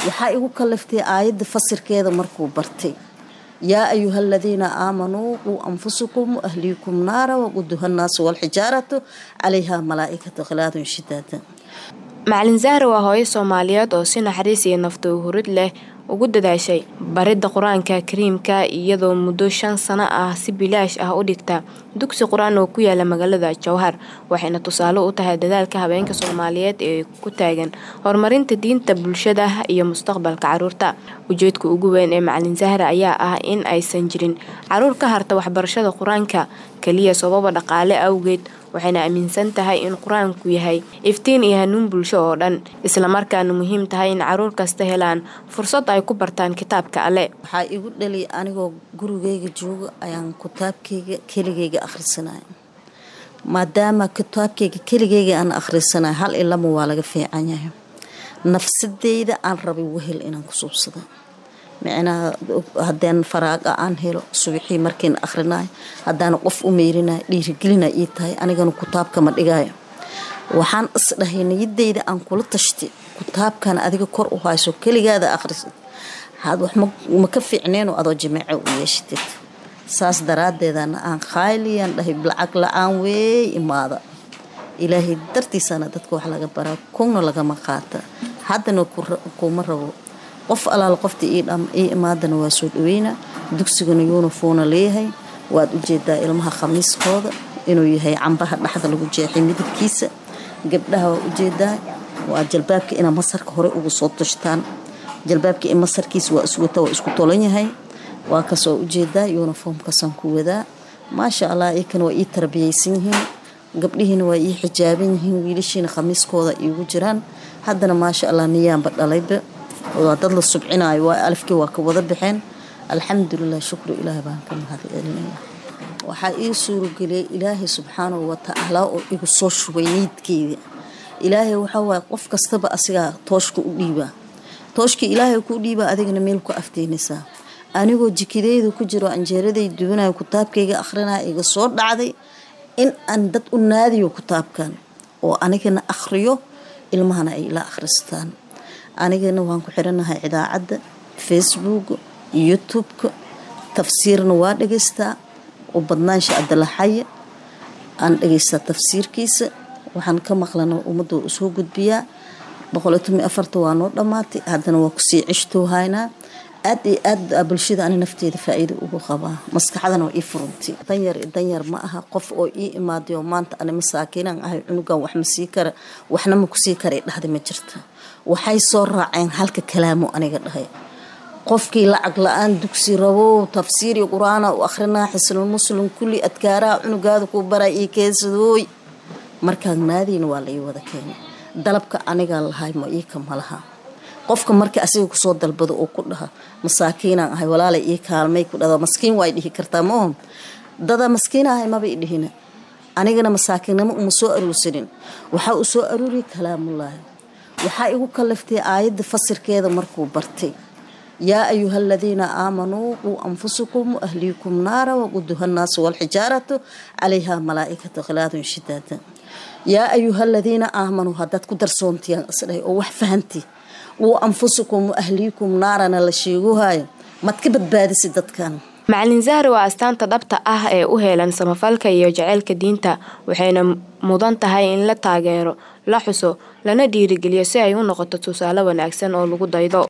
waxaa igu kaliftay aayadda fasirkeeda markuu bartay yaa ayuha aladiina aamanuu quu anfusakum ahliikum naara waquduha nnaasu walxijaaratu calayha malaa'ikatu khilaadun shidaada macalin zahra waa hooyo soomaaliyeed oo si naxariis iyo nafta hurid leh ugu dadaashay baridda qur-aanka kariimka iyadoo muddo shan sano ah si bilaash ah u dhigta dugsi qur-aan oo ku yaala magaalada jowhar waxayna tusaale u tahay dadaalka habeenka soomaaliyeed ee ku taagan horumarinta diinta bulshada iyo mustaqbalka caruurta ujeedka ugu weyn ee macalin zahra ayaa ah in aysan jirin caruur ka harta waxbarashada qur-aanka keliya sababa dhaqaale awgeed waxayna aaminsan tahay in qur-aanku yahay iftiin iyo hanuun bulsho oo dhan islamarkaana muhiim tahay in caruur kasta helaan fursad ay ku bartaan kitaabka alle waxaa igu dhali anigoo gurigeyga jooga ayaan kitaabkeyga keligeyga akhrisanaya maadaama kitaabkeyga keligeyga aan akhrisanaya hal ilama waa laga fiican yahay nafsadeyda aan rabay wehel inaan ku suubsada micnaha hadeen faraaqa aan helo subaxii markiin akhrinayo haddaana qof u meyrinayo dhiirigelina ii tahay anigana kitaabkama dhigayo waxaan isdhahay niyadeyda aan kula tashtay kitaabkan adiga kor u hayso keligaada akhrisad wax ma ka fiicneenoo adoo jimaaco u yeeshatid saas daraadeedana aan khayliyaan dhahay lacag la-aan weey imaada ilaahay dartiisana dadka wax laga baraa kuna lagama qaata haddana kuma rabo qof alaal qofta ii imaadana waa soo dhaweyna dugsigana yuunifoona leeyahay waad ujeedaa ilmaha khamiiskooda inuu yahay cambaha dhexda lagu jeexay midabkiisa gabdhaha waa ujeedaa waa jalbaabka inaa masarka hore ugu soo tushtaan jalbaabka in masarkiisa waa iswata waa isku tolan yahay waa kasoo ujeedaa yuunifoomkaasaan ku wadaa maasha allah iyakana waa ii tarbiyaysan yihiin gabdhihiina waa ii xijaaban yihiin wiilashiina khamiiskooda iigu jiraan haddana maasha allah niyaanba dhalayba waa dad la subcinayo waa alifkii waa ka wada baxeen alxamdulilah shukru ilaah baan ka mahad celinaya waxaa ii suurageliyay ilaahay subxaanahu watacaala oo igu soo shubay niidkeyda ilaahay waxawaay qof kastaba asigaa tooshka u dhiibaa tooshka ilaahay kuu dhiibaa adigana meel ku afteynaysaa anigoo jikideyda ku jiro anjeeraday duwanayo kitaabkayga akhrinaya iga soo dhacday in aan dad u naadiyo kitaabkan oo anigana akhriyo ilmahana ay la akhristaan anigana waan ku xiranahay idaacadda facebook youtube-ka tafsiirna waa dhegaystaa u badnaansha abdalaxaye aan dhegaystaa tafsiirkiisa waxaan ka maqlana ummadda waa usoo gudbiyaa boqolitomi afarta waa noo dhammaatay haddana waa kusii cishtoohaynaa aad iyo aad bulshada ani nafteeda faa-iida ugu qabaa maskaxdana waa ii furantay danyar danyar ma aha qof oo ii imaaday oo maanta ani masaakiinaan ahay cunugan wax ma sii kara waxna ma kusii kara dhahda ma jirta waxay soo raaceen halka kalaamo aniga dhahay qofkii lacag la-aan dugsi rabow tafsiiri qur-aana u akhrinaa xisnul muslim kulli adkaaraha cunugaada ku bara io keesadooy markaan naadiina waa la ii wada keenay dalabka anigaa lahay ma iika ma laha qofka marka asiga kusoo dalbado oo ku dhaha masaakiinaan ahay walaalay ii kaalmay ku dhada maskiin waa dhihi kartaa maohom dada maskiin ahay maba i dhihina anigana masaakiinnimo uma soo aruursanin waxaa u soo aruuriya kalaamullaahi waxaa igu kaliftay aayadda fasirkeeda markuu bartay yaa ayuha aladiina aamanuu quu anfusakum ahliikum naara waquduha nnaasu walxijaaratu calayha malaa'ikatu khilaadun shidaada yaa ayuha aladiina aamanuu haddaad ku darsoontiyaan isdhahay oo wax fahanti quu anfusakum ahliikum naarana la sheeguhayo maad ka badbaadisi dadkan macalin zahra waa astaanta dhabta ah ee u heelan samafalka iyo jaceylka diinta waxayna mudan tahay in la taageero la xuso lana dhiirigeliyo si ay u noqoto tusaale wanaagsan oo lagu daydo